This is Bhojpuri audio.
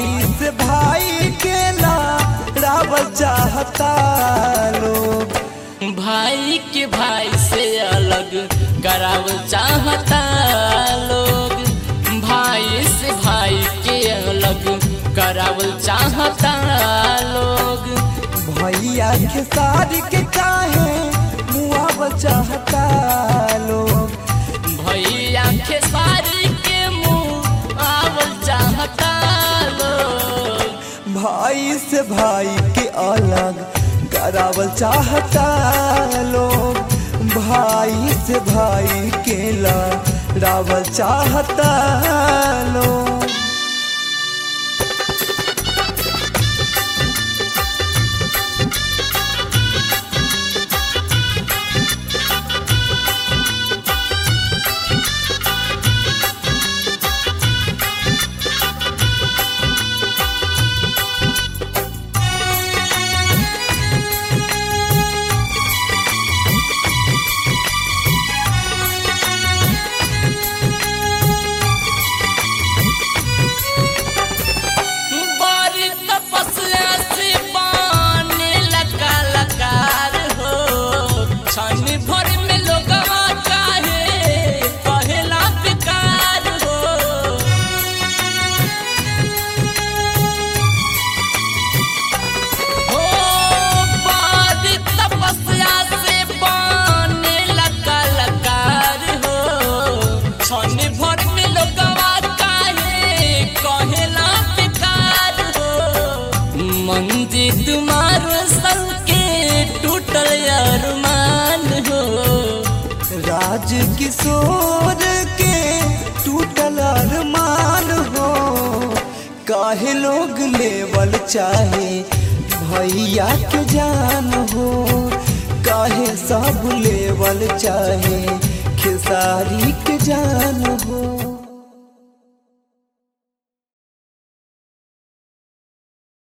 भाई से भाई के लड़ावल चाहता लोग भाई के भाई से अलग करावल चाहता लोग भाई से भाई के अलग करावल चाहता लोग भैया के सारी के काहे मुआवल चाहता लोग भैया के सारी के मुँह आवल चाहता लोग भाई से भाई के अलग करावल चाहता लोग भाई से भाई के लड़ावल चाहता लोग बड़ी तपस्या से बाने लगा लकार हो क्षण भर में लोगवा काहे कहेला बेकार हो हो बड़ी तपस्या से बाने लगा लकार हो क्षण भर में लोगवा काहे कहेला बेकार हो मंदिर तुम्हारो सल के टूटल अरमान हो राज किशोर के टूटल अरमान हो काहे लोग लेवल चाहे भैया के जान हो काहे सब लेवल चाहे खेसारी के जान हो